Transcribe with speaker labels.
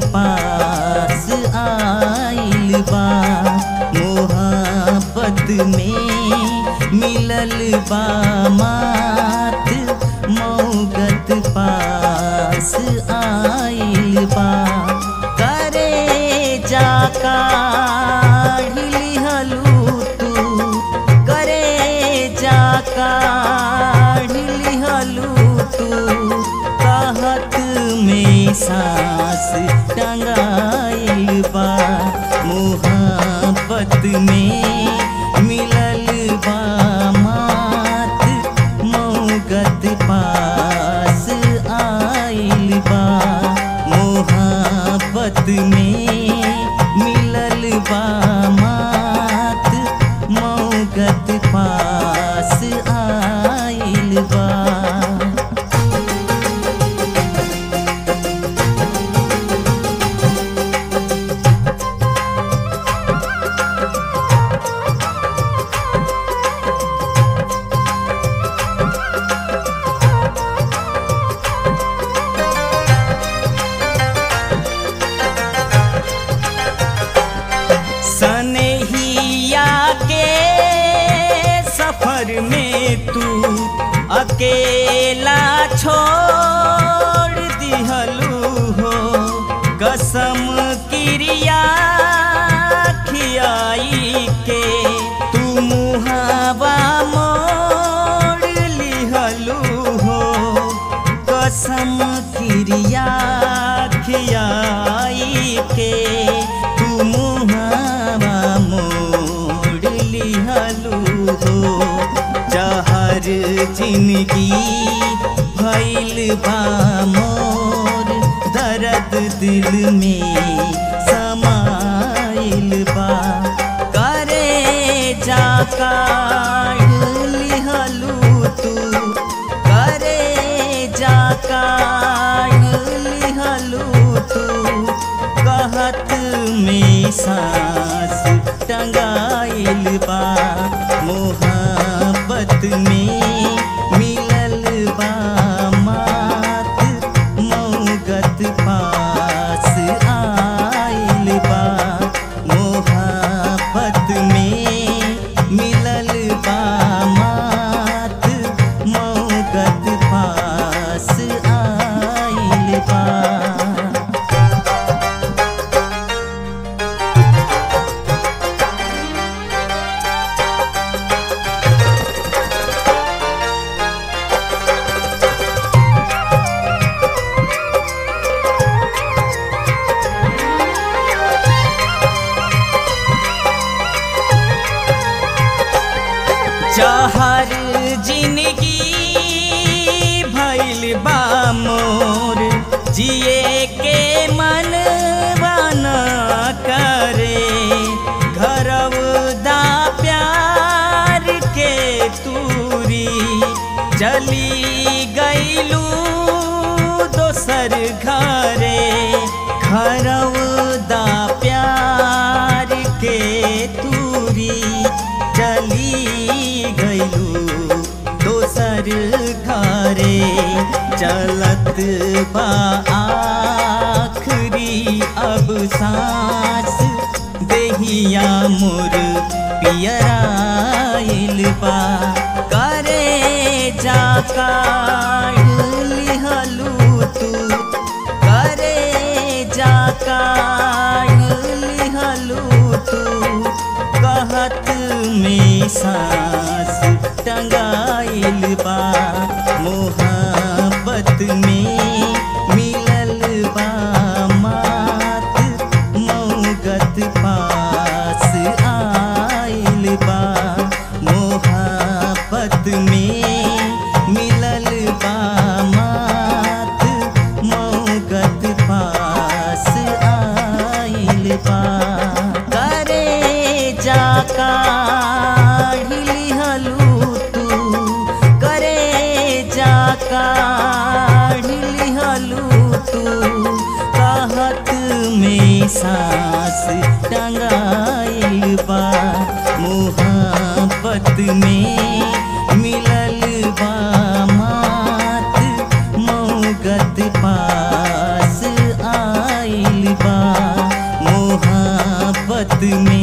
Speaker 1: पास आइल बा मोहब्बत में मिलल बा मात मौगत पास आइल बा करे जाका हलू तू करे जाका हलू तू कहत में सांस टंगाइल बा मोहब्बत में मिलल बा मात मौगत पास आइल बा मोहब्बत में मिलल बा मात मौगत पास आइल बा सनहिया के सफर में तू अकेला छोड़ दिहलू हो कसम क्रिया खियाई के तू मुहावा मोड़ लिहलू हो कसम क्रिया खियाई के तू मुहावा मोड़ लिहलू हो जहर जिंदगी भैल बा मोर दर्द दिल में समाइल बा करे जाका लिहलू तू करे जाका लिहलू तू कहत में सांस टंगाइल बा मोहब्बत में मिलल बा मात मौगत पास आइल बा मोहब्बत में मिलल बा मात मौगत पास आइल बा चाहर जिंदगी भैल बा मोर जिए के मन बना करे घरवदा प्यार के तूरी चली गईलू दोसर घरे घरवदा प्यार के तूरी चली गईलू दोसर घरे चलत बा आखरी अब सांस देहिया मोर पियराइल बा करे जाका लिहलू तू करे जाका लिहलू तू कहत में सांस टंगाइल बा मोहब्बत में मिलल बा मात मौगत पास आइल बा मोहब्बत में मिलल बा मात मौगत पास आइल बा करे जाका लिहलू तू करे जाका लिहलू तू कहत में सांस टंगाइल बा मोहब्बत में मिलल बा मात मौगत पास आइल चाहत में